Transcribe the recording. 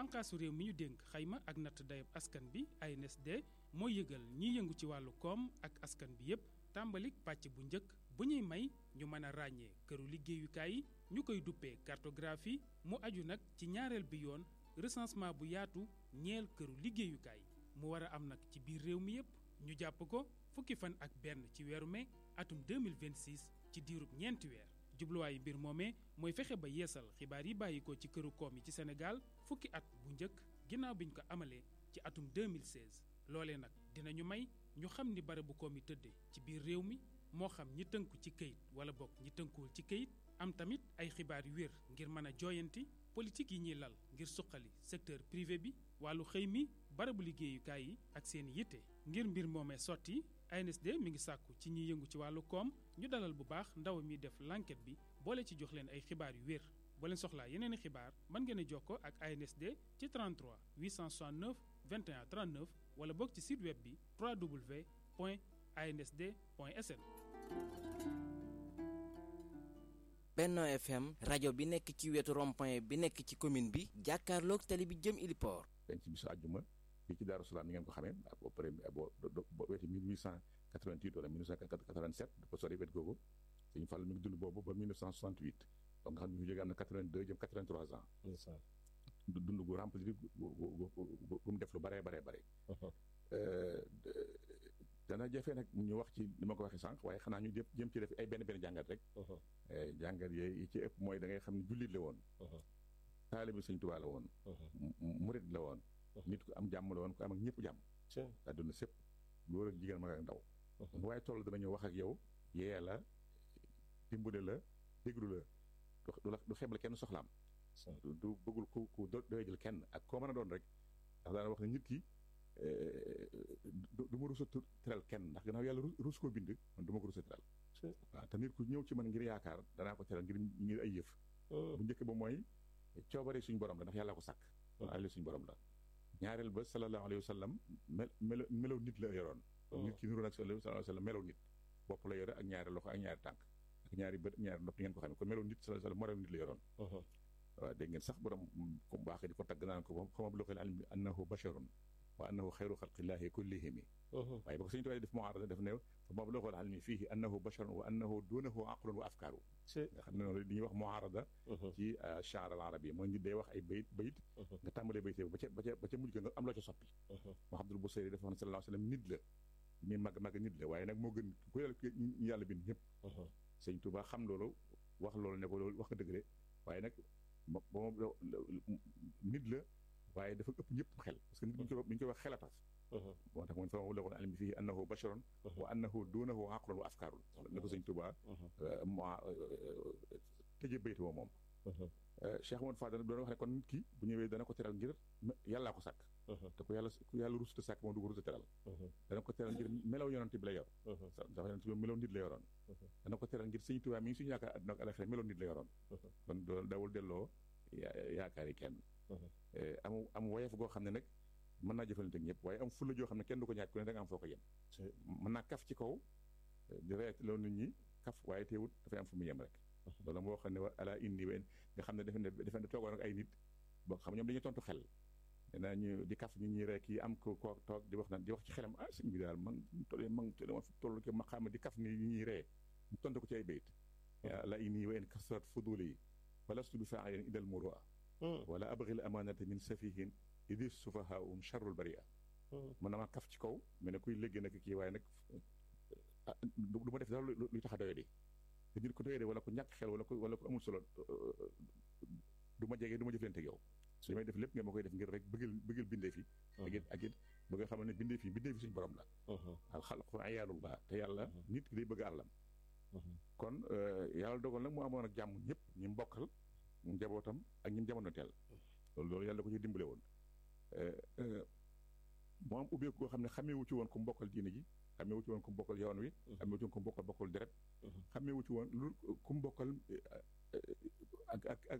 bànqaasu réew mi ñu dénk xayma ak natt dayab askan bi ANSD mooy yëgal ñiy yëngu ci wàllu koom ak askan bi yépp tàmbalik pàcc bu njëkk bu ñuy may ñu mën a ràññee këru liggéeyukaay yi ñu koy duppee cartographie mu aju nag ci ñaareel bi yoon recensement bu yaatu ñeel këru liggéeyukaay mu war a am nag ci biir réew mi yépp ñu jàpp ko fukki fan ak benn ci weeru mai atum 2026 ci diirub ñeenti weer jubluwaayu mbir moomee mooy fexe ba yeesal xibaar yi bàyyi ko ci këru koom yi ci Sénégal fukki at bu njëkk ginnaaw bi ñu ko amalee ci atum 2016 loolee nag dinañu may ñu xam ni barabu koom yi tëdde ci biir réew mi moo xam ñi tënku ci këyit wala bokk ñi tënkuwul ci këyit am tamit ay xibaar yu wér ngir mën a jooyanti politique yi ñuy lal ngir suqali secteur privé bi wàllu xëy mi barabu liggéeyukaay yi ak seen yitte ngir mbir moomee sotti ANSD mi ngi sàkku ci ñiy yëngu ci wàllu koom ñu dalal bu baax ndaw mi def l'enquête bi boole ci jox leen ay xibaar yu wér boo leen soxlaa yeneen i xibaar mën ngeen a jokkoo ak ANSD ci 33 869 21 39 wala boog ci site web bi www.ansd.sn. Benno FM rajo bi nekk ci wetu rond-point bi nekk ci commune bi jàkkaarloog tali bi jëm Iliport. penc bisu àjjuma fii ci Daaru Salaam ni ngeen ko xamee boo paree boo boo weeti 1888 wala 1987 dafa sori wet googu Sëñ Fall mi ngi dund boobu ba 1968 donc nga xam ne ñu jógee am na 82 jëm 83 ans. dund gu rempli gu gu mu def lu baree baree bare. dana jafe nag ñu wax ci ni ma ko waxee sànq waaye xanaa ñu jëm jëm ci def ay benn benn jàngat rek. jàngat yooyu yi ci ëpp mooy da ngay xam ne jullit la woon. taalibi Sëñ Tuubaa la woon. murit la woon. nit ku am jàmm la woon ku am ak ñëpp jàmm. àdduna sépp góor ak jigéen mag ak ndaw. waaye toll dana ñëw wax ak yow yee la dimbale la déglu la du la du xeble kenn soxlaam. du bëggul ku ku doy jël kenn ak koo mën a doon rek ndax daana wax ne nit ki du ma rus a teral kenn ndax gannaaw yàlla rus koo bind man du ma ko rus a teral waaw te nit ku ñëw ci man ngir yaakaar danaa ko teral ngir ngir ay yëf bu njëkk ba mooy coobare suñu borom la ndax yàlla ko sàkk alali suñu borom la ñaareel ba sallallahu alayhi wa sallam mel melo melow nit la yoroon nit ki nuru nag sallallahu alayhi wa sallam melow nit bopp la yore ak ñaari loxo ak ñaari tànk ak ñaari bët ak ñaari nopp ngeen ko xam ne kon melow nit sallallahu alayhi wa sallam morom nit la yoroon waaw dégg ngeen sax borom ku baax di ko tagg naan ko xama bu loxel almi annahu basharun wa annahu xayru xalqillahi kullihimi waaye ba ko suñu tuwaay def muarada def ne fa ma loxol almi fiihi annahu basharun wa annahu dunahu aqlun wa afkaaru nga xam ne noonu li ñuy wax muarada ci chaar al arabi mooy nit day wax ay bayit bayit nga tàmbalee bayit ba ca ba ca ba ca mujj nga am loo ca soppi Muhammadul Busayri dafa wax ne sallallahu alayhi wa sallam nit la mi mag mag nit la waaye nag moo gën ku yàlla ñu yàlla bind ñëpp sëñ Tuubaa xam loolu wax loolu ne ko loolu wax nga dëgg de waaye nag ba moom nit la waaye dafa ëpp ñëpp xel parce que nit bu ñu koy bu ñu koy wax xelatas moo tax moom fa ma la ko almi fii annahu basharun wa annahu dunahu aqlun wa afkaarun la ko sëñ Tuubaa mo tëje baytu woo moom Cheikh Amadou Fadal doon wax ne kon nit ki bu ñëwee dana ko teral ngir yàllaa ko sàkk te ku yàlla ku yàlla rusuta sàkk moom du ko rusuta teral dana ko teral ngir melaw yonante bi la yor dafa yonante bi melaw nit la yoroon dana ko teral ngir sëñ Tuubaa mi ngi suñu yaakaar àdduna ak alaxira melaw nit la yoroon kon doon dawul delloo yaakaar yi kenn am am woyef goo xam ne nag mën naa jëfalante ak ñëpp waaye am fulla joo xam ne kenn du ko ñaaj ku ne da nga am foo ko yem mën naa kaf ci kaw di reet loolu nit ñi kaf waaye teewut dafay am fu mu yem rek loolu moo xam ne wa ala indi wen nga xam ne defe ne defe ne toogoon ak ay nit boo xam ñoom dañuy tontu xel danaa ñu di kaf ñu ñuy rek yi am ko ko toog di wax naan di wax ci xelam ah sëñ bi daal man toll man toll ko ma xam di kaf ni ñuy ree mu tontu ko ci ay bayit ala indi wen kasrat fuduli yi walastu bi faayin idal murua wala abghil amanata min safihin idis sufahaum charrul baria mën na ma kaf ci kaw mais ne kuy léegi nag kii waaye nag du ma def dara luy tax a doyadi te nit ko doyadi wala ko ñàkk xel wala ko wala ko amul solo du ma jege du ma jëflante ak yow su li may def lépp nga ma koy def ngir rek bëggal bëggal bindee fi ak it ak it bëgg nga xam ne bindee fi bindee fi suñu borom la al xalqu ayaalullah te yàlla nit ki day bëgg àllam kon yàlla dogal nag mu amoon ak jàmm ñëpp ñi mbokkal njabootam ak ñi jamono teel loolu loolu yàlla ko ci dimbale woon moo am ubbeeku koo xam ne xameewu ci woon ku mbokkal diine ji xameewu ci woon ku mbokkal yoon wi xameewu ci woon ku mbokkal bokkul deret xameewu ci woon lu ku mbokkal ak ak ak